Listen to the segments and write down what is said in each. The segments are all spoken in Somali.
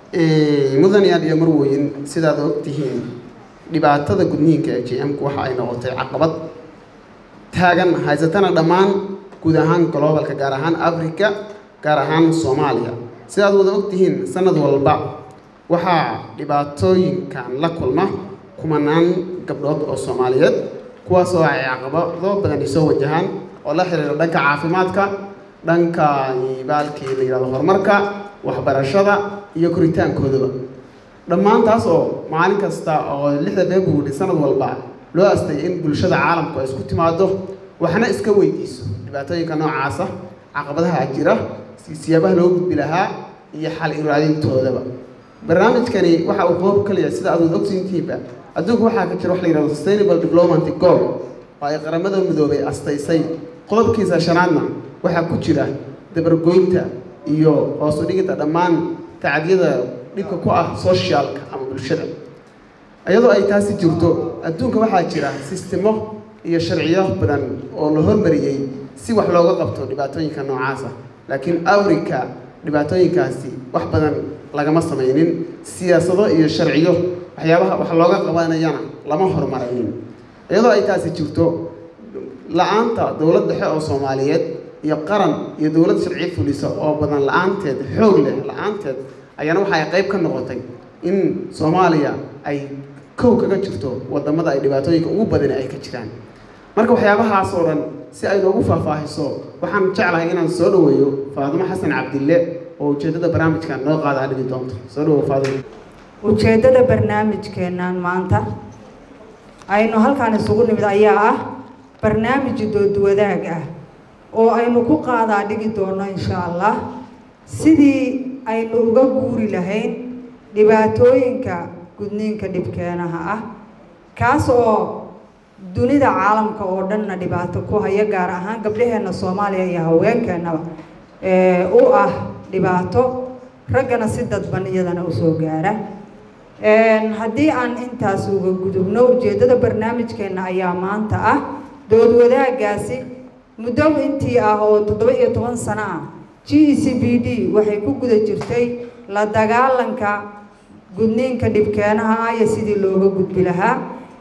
mudanayaal iyo marweyn sidaad ogtihiin dhibaatada gudniinka ee j m-ku waxa ay noqotay caqabad taagan haysatana dhammaan guud ahaan gloobalka gaar ahaan africa gaar ahaan soomaaliya sidaad wada ogtihiin sanad walba waxaa dhibaatooyinkan la kulma kumanaan gabdhood oo soomaaliyeed kuwaasoo ay caqabado badan isoo wajahaan oo la xiriira dhanka caafimaadka dhanka baalkii la yidhahdo horumarka waxbarashada iyo koritaankoodaba dhammaan taas oo maalin kasta oo lixda february sanad walba loo astay in bulshada caalamku ay isku timaado waxna iska weydiiso dhibaatooyinka noocaasa caqabadaha jira siyaabaha loo gudbi lahaa iyo xal iraadintoodaba barnaamijkani waxa uu qoob ka leeyahay sida aad wada ogsiintiinba adduunka waxaa ka jira wax la yidhahdo sustainable development goal oo ay qaramada midoobay astaysay qodobkiisa shanaadna waxaa ku jira dabargoynta iyo hoos u dhigidda dhammaan tacadiyada dhibka ku ah socialka ama bulshada iyadoo ay taasi jirto adduunka waxaa jira sistemo iyo sharciyo badan oo la hormariyey si wax looga qabto dhibaatooyinka noocaasa laakiin awrika dhibaatooyinkaasi wax badan lagama samaynin siyaasado iyo sharciyo waxyaabaha wax looga qabanayana lama horumaraynin iyadoo ay taasi jirto la-aanta dowlad dhexe oo soomaaliyeed iyo qaran iyo dowlad sharci fulisa oo badan la-aanteed xoog leh la-aanteed ayaana waxa ay qayb ka noqotay in soomaaliya ay kow kaga jirto wadamada ay dhibaatooyinka ugu badani ay ka jiraan marka waxyaabahaas oo dhan si ay noogu faahfaahiso waxaan jeclahay inaan soo dhaweeyo faadimo xasan cabdille oo ujeeddada barnaamijkan noo qaada dhigi doonto soo dhawow faadimo ujeeddada barnaamijkeennan maanta aynu halkaan isugu nimid ayaa ah barnaamij dood wadaag ah oo aynu ku qaadaa dhigi doono insha allah sidii aynu uga guuri lahayn dhibaatooyinka gudniinka dhibkeenaha ah kaas oo dunida caalamka oo dhanna dhibaato ku haya gaar ahaan gabdhaheenna soomaaliya iyo haweenkeennaba u ah dhibaato raggana si dadban iyadana usoo gaara haddii aan intaas uga gudubno ujeeddada barnaamijkeenna ayaa maanta ah dood wadaagaasi muddo intii ah oo toddoba iyo toban sano ah g e c b d waxay ku guda jirtay la dagaalanka gudniinka dhibkeenaha ah iyo sidii looga gudbi lahaa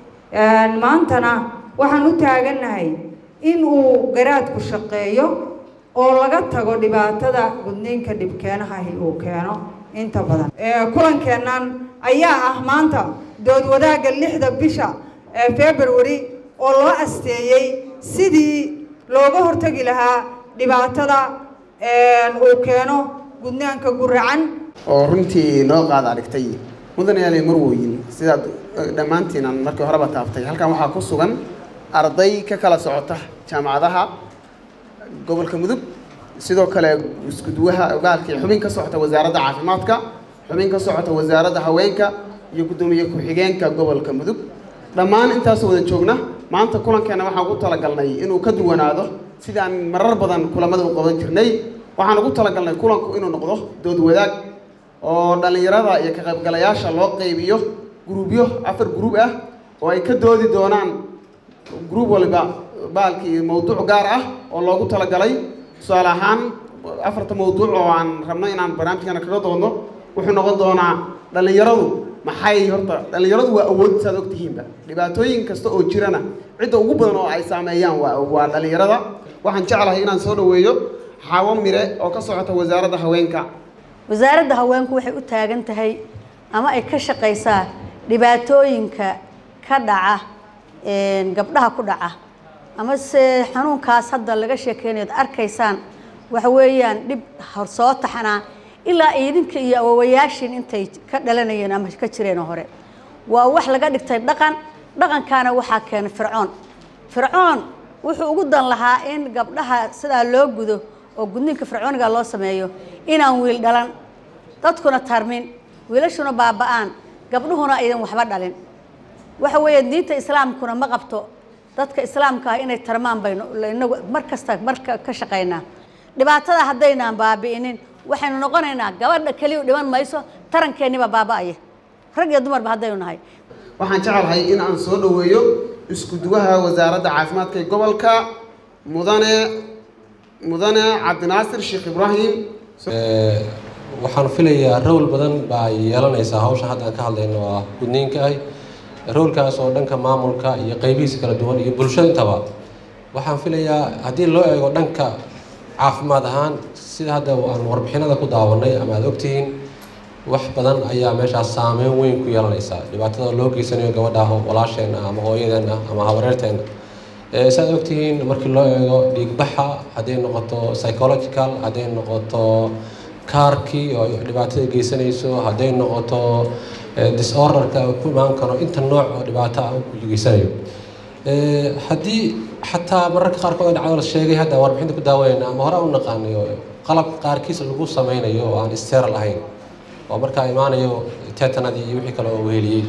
maantana waxaan u taagannahay in uu garaadku shaqeeyo oo laga tago dhibaatada gudniinka dhibkeenahahi uu keeno inta badan kulankeennan ayaa ah maanta dood wadaagga lixda bisha ee february oo loo asteeyey sidii looga hortagi lahaa dhibaatada uu keeno gudnaanka guracan oo runtii noo qaada dhigtay mudanayaal marwoyin sidaad dhammaantiin aan markii horeba taaftay halkan waxaa ku sugan arday ka kala socota jaamacadaha gobolka mudug sidoo kale iskuduwaha ogaalkii xubin ka socota wasaaradda caafimaadka xubin ka socota wasaaradda haweenka iyo guddoomiye ku-xigeenka gobolka mudug dhammaan intaasoo wada joogna maanta kulankeena waxaan ugu talagalnay inuu ka duwanaado sidaan marar badan kulamada u qaban jirnay waxaan ugu talagalnay kulanku inuu noqdo dood wadaag oo dhallinyarada iyo ka qaybgalayaasha loo qaybiyo gruubyo afar gruub ah oo ay ka doodi doonaan gruub waliba baalkii mawduuc gaar ah oo loogu talagalay tusaale ahaan afarta mawduuc oo aan rabno inaan barnaamijkana kaga doodno wuxuu noqon doonaa dhallinyaradu maxay horta dhallinyaradu waa awood saad ogtihiinba dhibaatooyin kasta oo jirana cidda ugu badan oo ay saameeyaan waa waa dhallinyarada waxaan jeclahay inaan soo dhaweeyo xaawo mire oo ka socota wasaaradda haweenka wasaaradda haweenku waxay u taagan tahay ama ay ka shaqaysaa dhibaatooyinka ka dhaca gabdhaha ku dhaca ama se xanuunkaas hadda laga sheekeynayo ad arkaysaan waxa weeyaan dhib soo taxanaa ilaa idinka iyo awowayaashiin intay ka dhalanayeen ama ka jireen hore waa wax laga dhigtay dhaqan dhaqankaana waxaa keenay fircoon fircoon wuxuu ugu dan lahaa in gabdhaha sidaa loo gudo oo gudniinka fircooniga loo sameeyo inaan wiil dhalan dadkuna tarmin wiilashuna baaba-aan gabdhuhuna aydan waxba dhalin waxa weeye diinta islaamkuna ma qabto dadka islaamka ah inay tarmaan baynu inagu mar kasta marka ka shaqaynaa dhibaatada haddaynaan baabi'inin waxaynu noqonaynaa gabadha keliya dhiman mayso tarankeennibaa baaba'aya rag iyo dumarba haddaynu nahay waxaan jecelahay in aan soo dhaweeyo isku duwaha wasaaradda caafimaadka ee gobolka mudane mudane cabdinaasir sheekh ibraahim waxaan filayaa rowl badan baa yeelanaysaa hawsha hadda aan ka hadlayno oo ah gudniinka ah rowlkaas oo dhanka maamulka iyo qeybihiisa kala duwan iyo bulshada intaba waxaan filayaa haddii loo eego dhanka caafimaad ahaan sida hadda aan warbixinada ku daawanay ama aada ogtihiin wax badan ayaa meeshaas saameyn weyn ku yeelanaysaa dhibaatada loo geysanayo gabadha walaasheenna ama hooyadeenna ama habareerteenna saad ogtihiin markii loo eego dhiigbaxa hadday noqoto psychological hadday noqoto kaarkii oo dhibaatada geysanayso hadday noqoto disorderka ku imaan karo inta nooc oo dhibaato ah u geysanayo haddii xataa mararka qaarkood dhacdo la sheegay hadda warbixinta ku daawanayna ama hore u naqaanayo qalab qaarkiis lagu sameynayo oo aan steral ahayn oo markaa imaanayo tetanadii iyo wixii kale oo weheliyey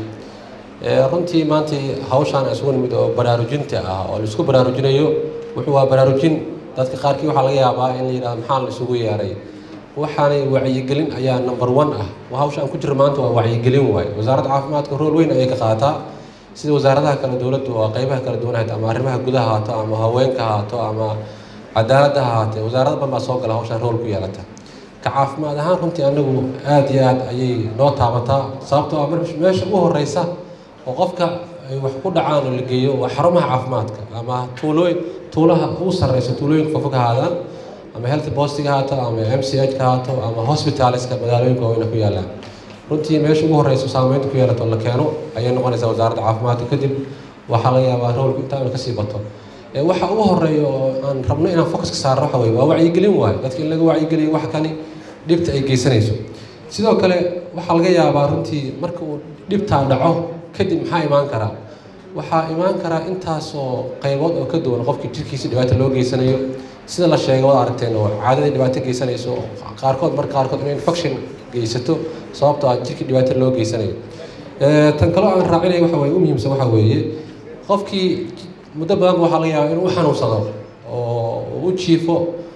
runtii maanta hawshaan isugu nimid oo baraarujinta ah oo laisku baraarujinayo wuxuu waa baraarujin dadka qaarkii waxaa laga yaabaa in la yidhahdo maxaa la isugu yeeray waxaanay wacyigelin ayaa number one ah hawsha aan ku jiro maanta waa wacyigelin waaye wasaaradda caafimaadka rool weyn ayay ka qaataa sida wasaaradaha kale dowladdu oo qeybaha kala duwan hata ama arrimaha gudaha haato ama haweenka haato ama cadaaladda ha haatee wasaarada badan baa soo gala hawshaan rool ku yeelata ka caafimaad ahaan runtii anagu aada iyo aad ayay noo taabataa sababtoo ah meesha ugu horeysa oo qofka ay wax ku dhacaan oo la geeyo waa xarumaha caafimaadka ama tuulooyin tuulaha ugu sarreysa tuulooyinka fofog ha haadaan ama health postiga haato ama m c h ka haato ama hospitaleska magaalooyinka waaweyna ku yaalaan runtii meesha ugu horeysa saameynta ku yeelato la keeno ayay noqonaysaa wasaaradda caafimaadka kadib waxaa laga yaabaa roolku intaa ina kasii bato waxa ugu horeeya oo aan rabno inaan focuska saarno waxa weye waa wacyigelin waayo dadka in laga wacyigeliyo wax kani dhibta ay geysanayso sidoo kale waxaa laga yaabaa runtii marka uu dhibtaa dhaco kadib maxaa imaan karaa waxaa imaan karaa intaasoo qaybood oo ka duwan qofkii jirkiisa dhibaato loo geysanayo sida la sheegay wada aragteen oo caadadii dhibaato geysanayso qaarkood marka qaarkood inay infection geysato sababtoo ah jirkii dhibaato loo geysanayo tan kaloo aan raacinaya waxa weye u muhiimsan waxa weeye qofkii muddo badan waxaa laga yaabaa inuu u xanuunsado oo u jiifo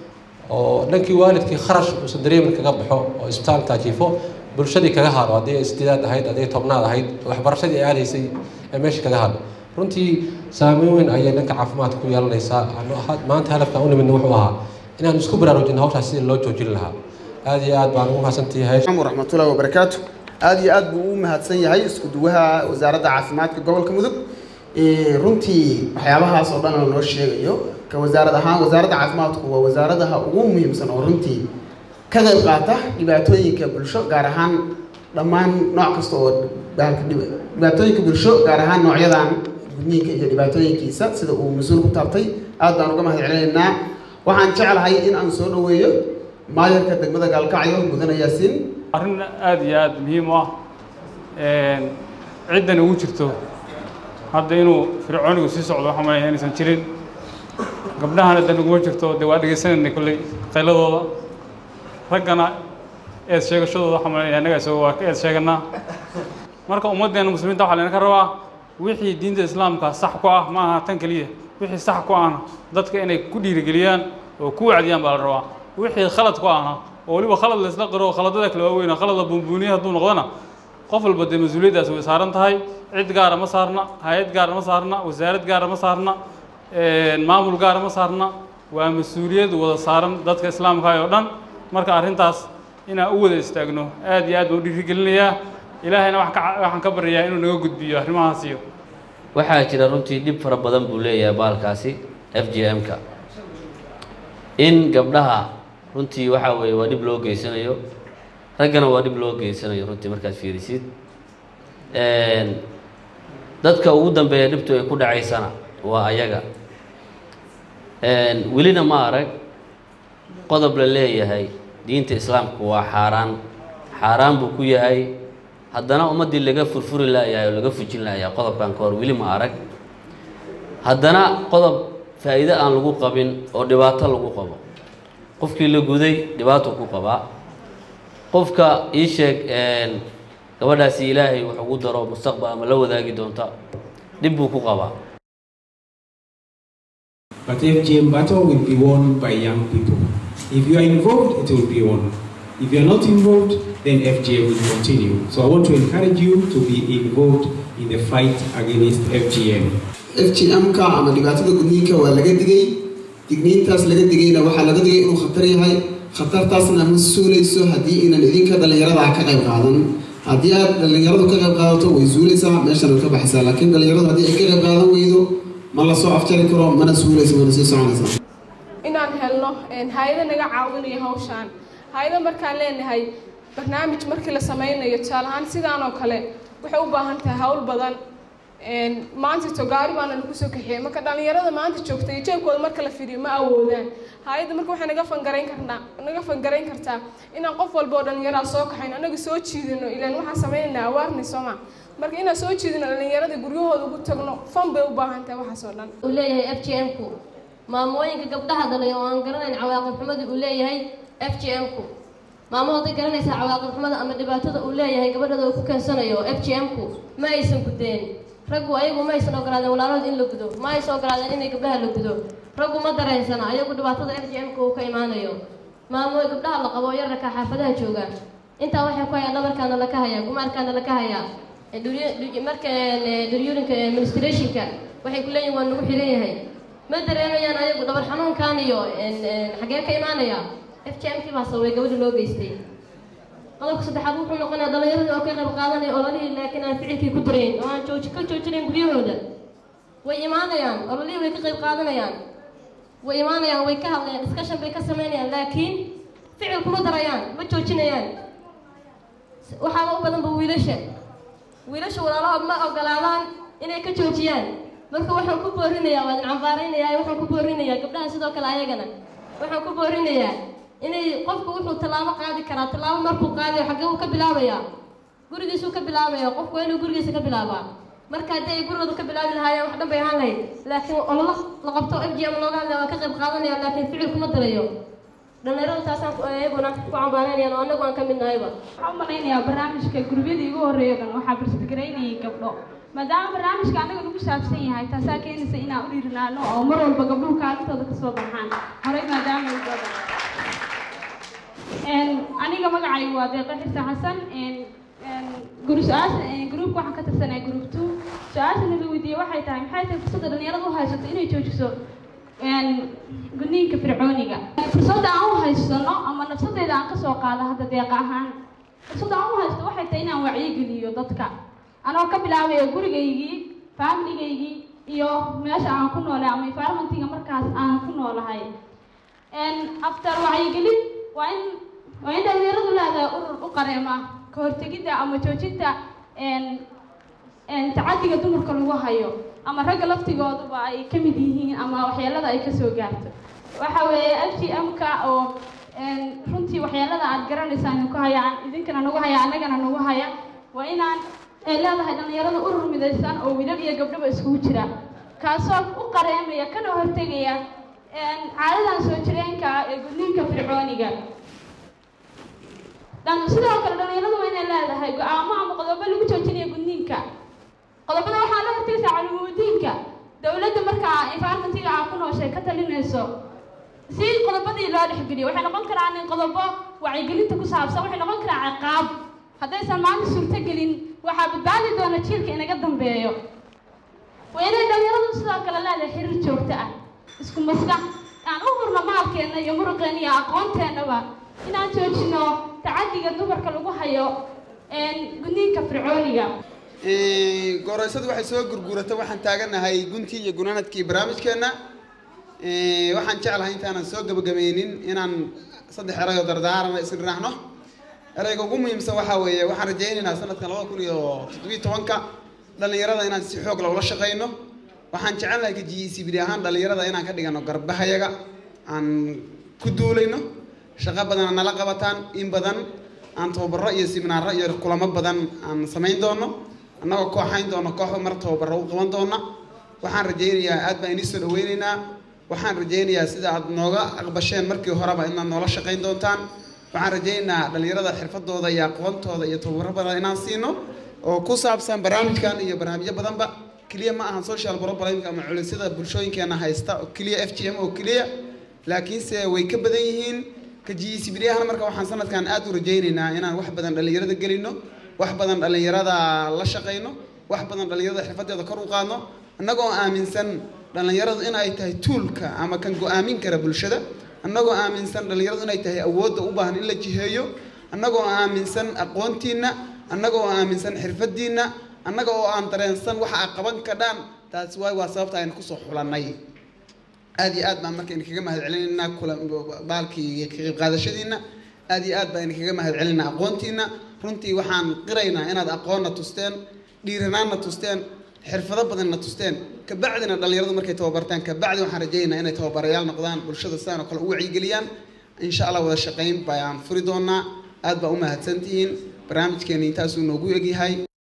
oo dhankii waalidkii kharash uusan dareemin kaga baxo oo isbitaalkaa jiifo bulshadii kaga hadho haddii ay sideedaad ahayd haddii ay tobnaad ahayd waxbarashadii ay aadaysay ee meesha kaga hadho runtii saameyn weyn ayay dhanka caafimaadka ku yeelanaysaa maanta hadafkaan u nimidna wuxuu ahaa inaan isku baraarujino hawshaas sidii loo joojin lahaa aad iyo aad baan ugu mahadsantahay waraxmatullahi wabarakaatu aada iyo aad buu u mahadsan yahay isku duwaha wasaaradda caafimaadka gobolka mudug runtii waxyaabahaas oo dhan oo noo sheegayo ka wasaarad ahaan wasaaradda caafimaadku waa wasaaradaha ugu muhiimsan oo runtii ka qayb qaata dhibaatooyinka bulsho gaar ahaan dhammaan nooc kasta oo dhibaatooyinka bulsho gaar ahaan noocyadan gudniinka iyo dhibaatooyinkiisa sida uu mas-uul ku taabtay aad baan uga mahad celinaynaa waxaan jeclahay in aan soo dhaweeyo maayarka degmada gaalkacyo mudane yaasiin arrin aada iyo aada muhiim u ah ciddan ugu jirto hadda inuu fircoonigu sii socdo waxaa malaya inaysan jirin gabdhahana dan uguma jirto dee waa dhegeysanayna kolley qayladooda raggana eed sheegashadooda waxaa malaya annaga isago waa ka eed sheeganaa marka ummaddeena muslimiinta waxaa laynaka rabaa wixii diinta islaamka sax ku ah ma aha tan keliya wixii sax ku ahna dadka inay ku dhiirigeliyaan oo ku wacdiyaan baa la rabaa wixii khalad ku ahna oo weliba khalad la isla qiro khaladada kale waaweyna khalad la buunbuuniya hadduu noqdona qof walba dee mas-uuliyaddaas way saaran tahay cid gaara ma saarna hay-ad gaara ma saarna wasaarad gaara ma saarna maamul gaara ma saarna waa mas-uuliyad wada saaran dadka islaamka oo dhan marka arrintaas inaan u wada istaagno aad iyo aad baan u dhiirigelinayaa ilaahayna waxaan ka baryayaa inuu naga gudbiyo arrimahaas iyo waxaa jira runtii dhib fara badan buu leeyahay baalkaasi f j m-ka in gabdhaha runtii waxaa weeye waa dhib loo geysanayo raggana waa dhib loo geysanayo runtii markaad fiirisid dadka ugu dambeeya dhibtu ay ku dhacaysana waa ayaga welina ma arag qodob la leeyahay diinta islaamku waa xaaraan xaaraan buu ku yahay haddana ummaddii laga furfuri laayahay oo laga fujin laayahay qodobkan ka hor weli ma arag haddana qodob faa'iide aan lagu qabin oo dhibaato lagu qabo qofkii la guday dhibaato ku qabaa qofka ii sheeg gabadhaasi ilaahay wax ugu daro mustaqbal ama la wadaagi doonta dhib buu ku qabaa But FGM battle will be won by young people. If you are involved, it will be won. If you are not involved, then FGM will continue. So I want to encourage you to be involved in the fight against FGM. f g m-ka ama dhibaatada gudniinka waa laga digay digniintaas laga digayna waxaa laga digay inuu khatar yahay khatartaasna ma suulayso haddii inan idinka dhallinyarada ka qayb qaadan haddii aad dhallinyaradu ka qayb qaadato way suulaysaa meeshana ka baxaysaa laakiin dhallinyaradu haddii ay ka qayb qaadan weydo ma la soo afjari karo mana suulayso mana sii soconaysaa inaan helno hay-ado naga caawinaya hawshaan hay-ado markaan leenahay barnaamij markii la sameynayo tusaale ahaan sidaan oo kale waxay u baahan tahay hawl badan maanta togaari baana lagu soo kaxeeyey marka dhallinyarada maanta joogta iyo jeebkooda marka la fidiyo ma awoodaan hay-adda marka waxay naga fangarayn karnaa naga fangarayn kartaa inaan qof walba oo dhallinyaraa soo kaxayno anaga soo jiidino ilaan waxaan sameynaynaa awaarness sooma marka inaan soo jiidino dhallinyarada guryahooda ugu tagno fan bay u baahan tahay waxaas oo dhan uu leeyahay f g m-ku maamooyinka gabdhaha dhalay oo aan garanayn cawaaqib xumadii uu leeyahay f g m-ku maamo hadday garanaysaa cawaaqib xumada ama dhibaatada uu leeyahay gabadhada uu ku keensanayo f g m-ku ma aysan gudeen raggu ayagu ma aysan ogolaadeen walaalahood in la gudo ma aysan ogolaadeen inay gabdhaha la gudo raggu ma dareensana ayagu dhibaatada f g m-ka uu ka imaanayo maamo gabdhaha la qabo yararka xaafadaha jooga intaa waxay ku hayaan dhabarkaana laka hayaa gumaarkaana laka hayaa marka duryurinka administrationka waxay ku leeyihin waa nagu xiran yahay ma dareemayaan ayagu dhabar xanuunkan iyo xagee ka imaanaya f g m-kii baa sababay gabadha loo geystay qodobka saddexaad wuxuu noqonayaa dhallinyaradii oo ka qayb qaadanaya ololihii laakiin aan ficilkii ku darayn oo aan jooji ka joojinayn guryahooda way imaanayaan ololihii way ka qayb qaadanayaan way imaanayaan way ka hadlayaan discussion bay ka sameynayaan laakiin ficil kuma darayaan ma joojinayaan waxaaba u badanba wiilasha wiilasha walaalahood ma ogolaadaan inay ka joojiyaan marka waxaan ku boorinayaa waa cambaaraynayaa waxaan ku boorinayaa gabdhaha sidoo kale ayagana waxaan ku boorinayaa inay qofku wuxuu tallaabo qaadi karaa tallaabo markuu qaadayo xaggee uu ka bilaabayaa gurigiisuu ka bilaabaya qofku waa inuu gurigiisa ka bilaabaa marka haddii ay gurigooda ka bilaabi lahaayeen wax dhan bay ahaan lahayd laakiin ololo la qabto f g m looga hadlaya waa ka qayb qaadanaya laakiin ficil kuma darayo dhalinyaradu taasaan iyaguna ku cambaanaynayan oo anagu aan ka mid nahayba waxaan u malaynayaa barnaamijka gurubyadii ugu horreeya dhan waxaa barsidgaraynayay gabdho maadaama barnaamijka annaga nagu saabsan yahay taasaa keenaysa inaan u dhiirinaano oo mar walba gabdhuhu kaalintooda kasoo baxaan horey maadaama ay soo baxaan aniga magacaygu waa deeqa xirsa xasan guru su-aasha gruupka waxaan ka tirsanaya group two su-aashana la weydiiyey waxay tahay maxay tahay fursadda dhalinyarada u haysato inay joojiso gudniinka fircooniga fursadda aan u haysano ama nafsadeyda aan kasoo qaado hadda deeqa ahaan fursadda aan u haysto waxay tahay inaan wacyigeliyo dadka anoo ka bilaabayo gurigaygii familigaygii iyo meesha aan ku noolay ama environmentiga markaas aan ku noolahay after wacyigelin waa in waa in dhalinyaradu leedahay urur u qareema ka hortegidda ama joojinta tacadiga dumarka lagu hayo ama ragga laftigooduba ay ka mid yihiin ama waxyeelada ay kasoo gaarto waxa weeye f g m-ka oo runtii waxyeelada aad garanaysaan ku hayaan idinkana nagu haya annagana nagu haya waa inaan ay leedahay dhalinyarada urur midaysan oo wiilal iyo gabdhaba iskugu jira kaasoo u qareemaya kana hortegaya caadadan soo jireenka ah ee gudniinka fircooniga sidoo kale dhalinyaradu waa inay leedahay go-aamo ama qodobo lagu joojinayo gudniinka qodobada waxaa la hortegaysaa calimudiinka dowladda markaa environmentiga aa ku nooshay ka talinayso si qodobadii loo dhexgeliyo waxay noqon karaan in qodobo wacyigelinta ku saabsan waxay noqon karaan ciqaab haddaysan maanta suurtogelin waxaa badbaadi doona jiilka inaga dambeeyo waa inay dhalinyaradu sidoo kale leedahay xiriir joogto ah isku maskax aan u hurno maalkeenna iyo muruqeenna iyo aqoonteennaba inaan joojino tacadiga dumarka lagu hayo gudniinka fircooniga gooroysadu waxay soo gurguratay waxaan taaganahay guntii iyo gunaanadkii barnaamijkeenna waxaan jeclahay intaanan soo gabagabeynin inaan saddex erayo dardaarana isdhinaahno erayga ugu muhiimsan waxaa weeye waxaan rajaynaynaa sanadkan labada kun iyo toddobiyo tobanka dhallinyarada inaan si xoog leh ula shaqayno waxaan jecelnahay ka g e c bd ahaan dhallinyarada inaan ka dhigano garbahayaga aan ku duulayno shaqo badana nala qabataan in badan aan tababaro iyo siminaaro iyo kulamo badan aan samayn doono annagoo kooxayn doono kooxba mar tababaro u qaban doona waxaan rajaynayaa aad baan inii soo dhaweynaynaa waxaan rajaynayaa sida aad nooga aqbasheen markii horeba inaad noola shaqayn doontaan waxaan rajaynaynaa dhallinyarada xirfadooda iyo aqoontooda iyo tababaro badan inaan siino oo ku saabsan barnaamijkan iyo barnaamijyo badanba keliya ma ahan social problemka ama culisyada bulshooyinkeena haysta oo keliya f g m oo keliya laakiinse way ka badan yihiin ka g e c bd ahna marka waxaan sanadkan aad u rajaynaynaa inaan wax badan dhallinyarada gelino wax badan dhallinyarada la shaqayno wax badan dhallinyarada xirfadeeda kor u qaadno annagoo aaminsan dhallinyaradu in ay tahay tuulka ama kan go-aamin kara bulshada annagoo aaminsan dhallinyaradu inay tahay awoodda u baahan in la jiheeyo annagoo aaminsan aqoontiinna annagoo aaminsan xirfadiinna annaga oo aan dareensan waxa aad qaban kadhaan taasi waay waa sababta aynu kusoo xulannay aad iyo aad baan marka idinkaga mahad celinaynaa kula baalkii iyo ka qayb qaadashadiinna aad iyo aad baan idinkaga mahad celinaynaa aqoontiinna runtii waxaan qiraynaa inaad aqoonna tusteen dhiiranaanna tusteen xirfado badanna tusteen kabacdina dhallinyaradu markay tababartaan kabacdi waxaan rajaynaynaa inay tababarayaal noqdaan bulshada sidaan oo kale u wacyigeliyaan insha allah wada shaqayn bayaan furi doonaa aad baa u mahadsantihiin barnaamijkeeni intaasuu noogu egyahay